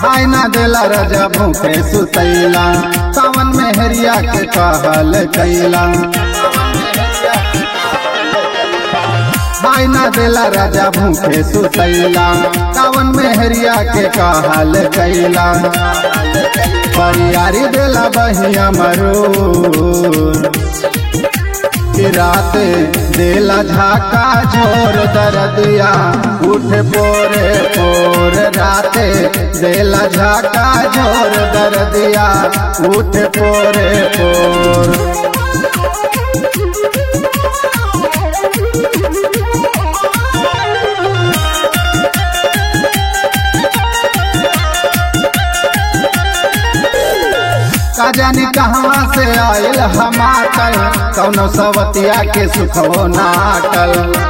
आय ना देला राजा भूखे सुतैला सावन में हरिया के कहल कैला आय ना देला राजा भूखे सुतैला सावन में हरिया के कहल कैला परियारी देला बहिया मरूर कि रात देला झाका झोर दरदिया उठ पोरे पोर रात देला झाका झोर दरदिया उठ पोरे पोर का जानी कहवा से आयल हमाकल कौनो सवतिया के सुखो नाटल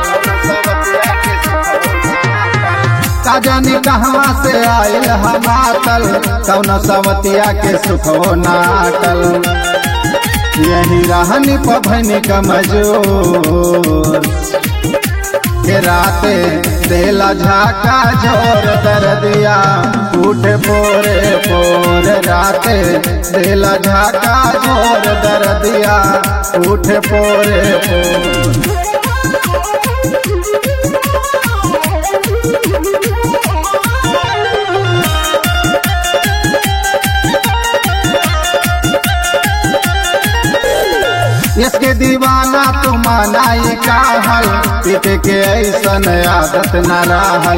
का जानी कहवा से आयल हमाकल कौनो सवतिया के सुखो नाटल यही रहनी पभनी कमजोर के राते देला झाका झोर दरदिया उठ पोरे पोर राते देला झाका झोर दरदिया उठ पोरे पोर इसके दीवाना तू मनाई काहल पिट के ऐसन आदत न रहल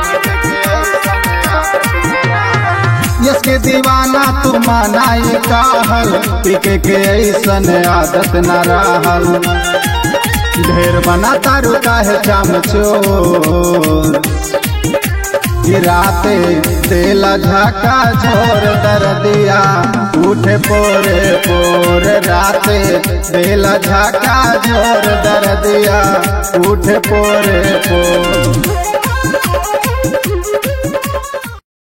इसके दीवाना तू मनाई काहल पिट के ऐसन आदत न रहल ढेर बना तारू काहे चमचोर गिराते तेला झाका झोर दरदिया उठ पोरे पोर राते तेला झाका झोर दरदिया उठ पोरे पोर